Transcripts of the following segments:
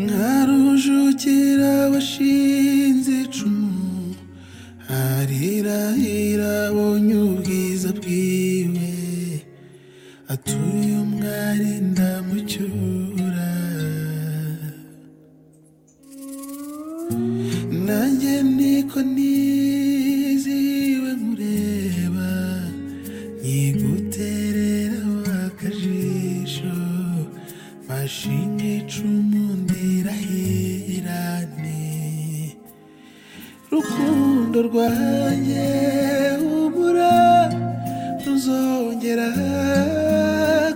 nka rujukira washinze icumu arirahira abonye ubwiza bwiwe atuye umwari ndamucyura nanjye niko niziwe mureba nyiguterera akajisho mashinga icumu ndirahirane rukundo rwanjye humura ruzongera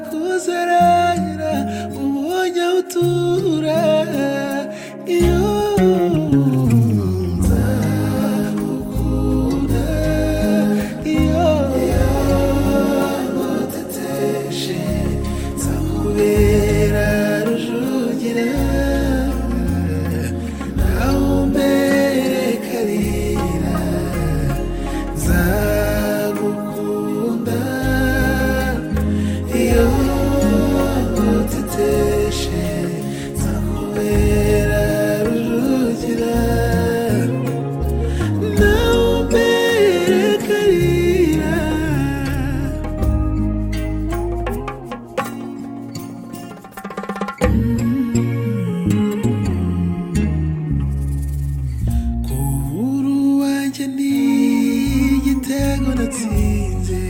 kuzerera ubonye aho utura iyo nzakukunda iyo yaguteteshe nzakubera rujugira nawe umbere karira nzagukunda iyo nguteteshe nzakubera rujugira nawe umbere karira Kubura wanjye ni igitego natsinze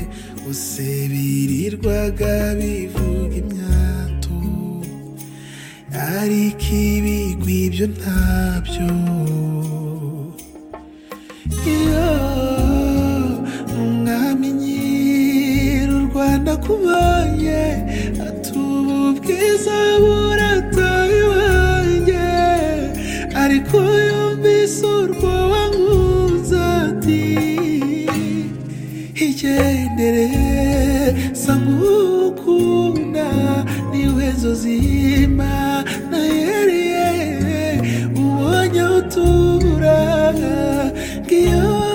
Bose birirwaga bivuga imyato Ariko ibigwi byo ntabyo Iyo umwami nyiri u Rwanda kubonye Atuba ubwiza burataye iwanjye Ariko yumvise urwoba nkunze ati Igendere sa ngukunda Niwe nzozima na yeriye Ubonye utura ngiyo